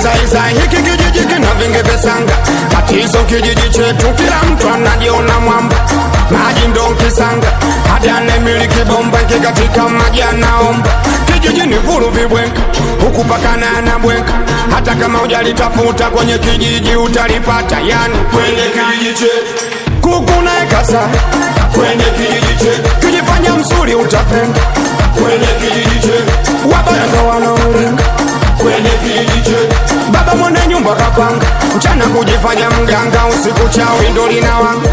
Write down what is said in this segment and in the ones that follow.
kizaizai hiki kijiji kina vingi visanga tatizo kijiji chetu kila mtu anajiona mwamba maji ndo kisanga hadi anemiliki bomba ikikatika maji anaomba kijijini vuru vibwenka huku pakana na bwenka hata kama ujalitafuta kwenye kijiji utalipata yani kwenye kijiji chetu kuku na ekasa kwenye kijiji chetu kijifanya mzuri utapenda kwenye kijiji chetu wabaya ndo wanaolinga kwenye kijiji chetu baba mwenye nyumba kapanga mchana kujifanya mganga usiku chawi ndo linawanga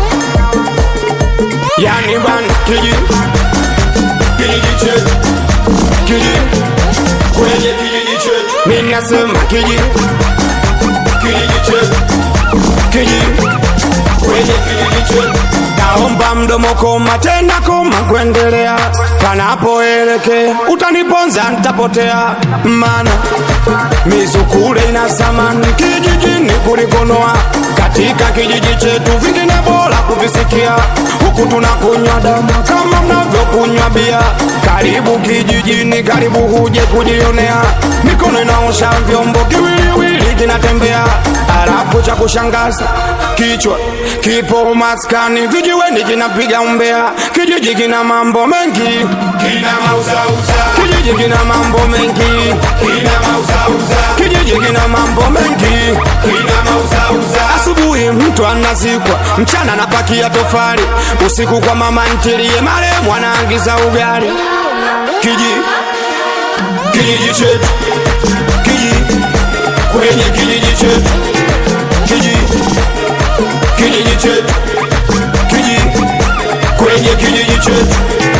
yani bana kijiji kijiji chetu kijiji kwenye kijiji chetu mimi nasema kijiji kijiji chetu kijiji kwenye kijiji chetu naomba mdomo koma tena koma kuendelea panapoelekea utaniponza ntapotea mana mizukule ina zamani kijijini kulikonoa katika kijiji chetu vingine bora kuvisikia huku tunakunywa damu kama mnavyokunywa bia karibu kijijini karibu huje kujionea mikono inaosha vyombo kiwiliwili kinatembea halafu cha kushangaza kichwa kipo maskani vijiweni kinapiga umbea kijiji kina mambo mengi Kina mauzauza, kijiji kina mambo mengi kina mauzauza, kijiji kina mambo mengi kina mauzauza, asubuhi mtu anazikwa mchana anapakia tofali usiku kwa mama ntilie maremu anaangiza ugali kiji kijiji chetu kiji kwenye kijiji chetu kiji kijiji chetu kiji kwenye kijiji chetu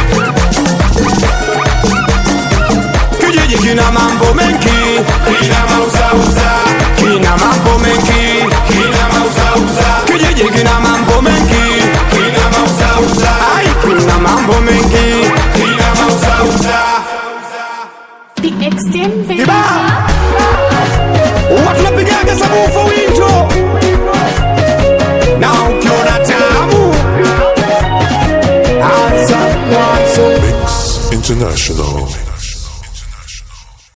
kijiji kina mambo mengi kina mauzauza, kina mambo mengi kina mauzauza, kijiji kina mambo mengi kina mauzauza, ai kina mambo mengi kina mauzauza. The extent Iba Huwa tunapigaga sabufa winto na ukiona tamu anza mwanzo Mix International.